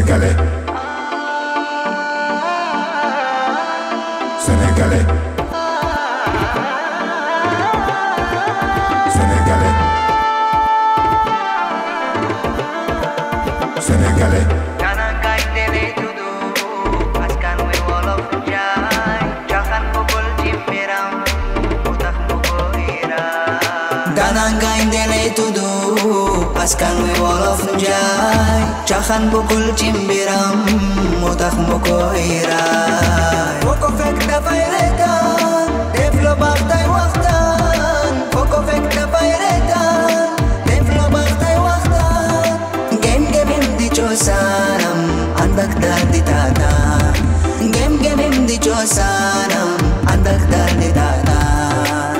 Sénégalais Sénégalais Sénégalais Sénégalais Kanangay dele tudu askan wi wolof njaay caxan bugul ci mbiram mu tax mu ko ira Kanangay dele tudu askan wi wolof njaay caxan bugul ci mbiram mu tax mu ko ira foo ko fekk dafay reetaan def lu baax tey waxtaan foo ko fekk dafay reetaan def lu baax tey waxtaan ngem ngemem di cosaanam ànd ak daal di taataan ngem ngemem di cosaanam ànd ak daal di taataan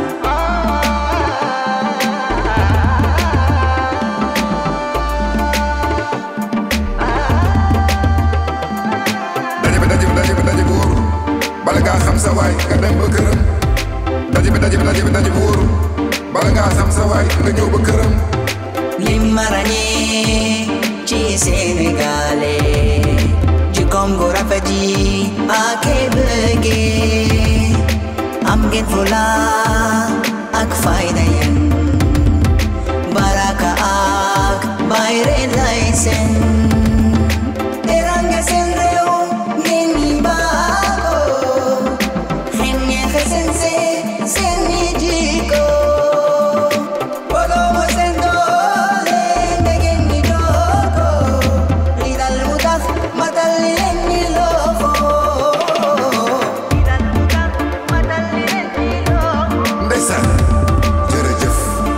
daje bi daje bi daje bi daje bu wóoru bala ngaa xam sa waay nga dem ba këram daje bi daje bi daje bi daje bu wóoru bala ngaa xam sa waay nga ñëw ba këram li ma ràññee ci Sénégalé jikkoom gu rafet ji ak bëggee am ngeen fula ak fayda yéen baraka ak bayre lay seen teranga seen réew ngeen ñi baako xen ñeexe seen see seen ñi jikko Bodomo seen doole ndegen ñi jooko li dal mu tax matal leen ñi loxo li dal mu tax matal leen ñi loxo ndeysaan jërëjëf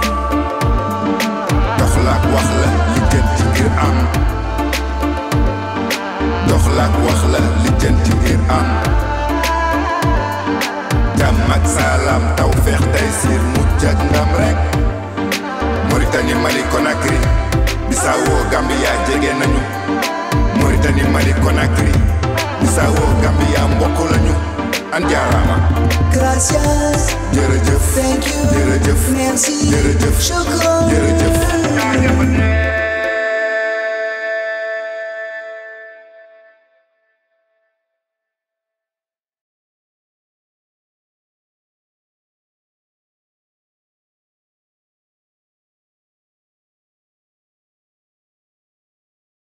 dox la ak wax la li jën ci ngir am dox la ak wax la li jën ci ngir am jàmm ak salaam taw feex tey siir mucc ak ndam rek Mauritanie Mali Conakry Bissau Gambia jege nañu Mauritanie Mali Conakry Bissau Gambia mbokk lañu an jaaraama Gracias, jërëjëf thank you, jërëjëf merci, jërëjëf shukran. jërëjëf